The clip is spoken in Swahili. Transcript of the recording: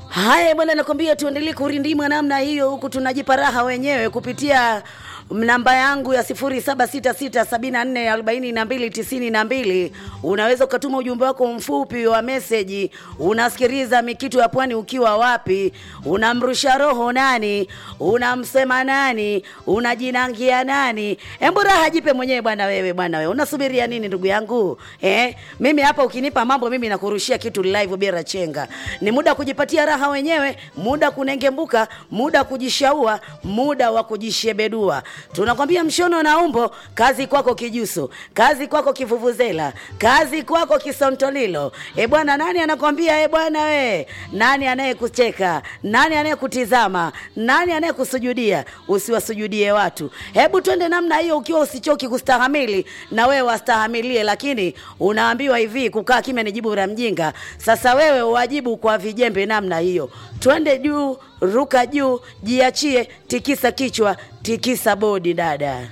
Haya bwana, nakwambia tuendelee kurindima namna hiyo, huku tunajipa raha wenyewe kupitia namba yangu ya 0766744292 unaweza ukatuma ujumbe wako mfupi wa meseji. Unasikiliza Mikitu ya Pwani ukiwa wapi? Unamrusha roho nani? Unamsema nani? Unajinangia nani? Embu raha jipe mwenyewe bwana. Wewe bwana, wewe unasubiria nini ndugu yangu eh? Mimi hapa ukinipa mambo, mimi nakurushia kitu live bila chenga. Ni muda wa kujipatia raha wenyewe, muda kunengembuka, muda kujishaua, muda wa kujishebedua. Tunakwambia mshono na umbo, kazi kwako kijuso, kazi kwako kivuvuzela, kazi kwako kisontolilo. E bwana, nani anakwambia e bwana we? Nani anayekucheka? Nani anayekutizama? Nani anayekusujudia? Usiwasujudie watu. Hebu twende namna hiyo, ukiwa usichoki kustahamili, na wewe wastahamilie, lakini unaambiwa hivi, kukaa kimya ni jibu la mjinga. Sasa wewe uwajibu kwa vijembe namna hiyo. Twende juu, ruka juu, jiachie, tikisa kichwa, tikisa bodi dada.